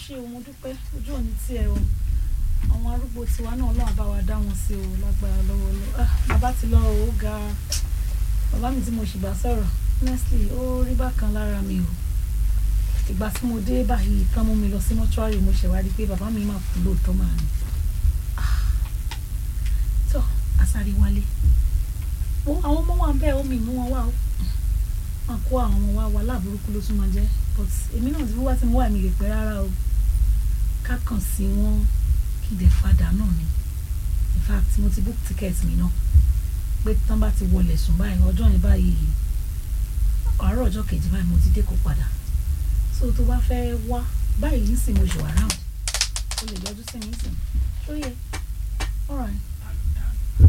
ṣe o mo dúpẹ́ ojú òní tiẹ̀ o àwọn arúgbó tiwa náà Ọlọ́run bá wa dá wọn sí o lágbára lọ́wọ́ lọ ah bàbá ti lọ o ó ga bàbá mi tí mo ṣì bá sọ̀rọ̀ honestly ó rí bákan lára mi o ìgbà tí mo dé báyìí kán mú mi lọ sí mọ́ṣúárì mo ṣẹ̀ wá rí i pé bàbá mi máa kú lóòótọ́ máa ní tó àsáré wálé wo àwọn ọmọ wa bẹ́ẹ̀ omi mú wọn wá o wọn kó àwọn ọmọ wa wà láàbùrúkú ló tún máa jẹ́ but èmi náà ti wá tí mo wà mí lè pẹ́ rárá o ká kàn sí wọn kí n dẹ̀ fadà náà ni in fact mo ti book ticket mi náà pé tán bá ti wọlé sùn báyìí ọjọ́ yẹn báyìí àárọ̀ ọjọ́ kejì báyìí mo ti dé kó padà so tó bá fẹ́ wá báyìí ń sìn mo ṣe wà round o lè yọjú sí mi ń sìn ṣó yẹ all right.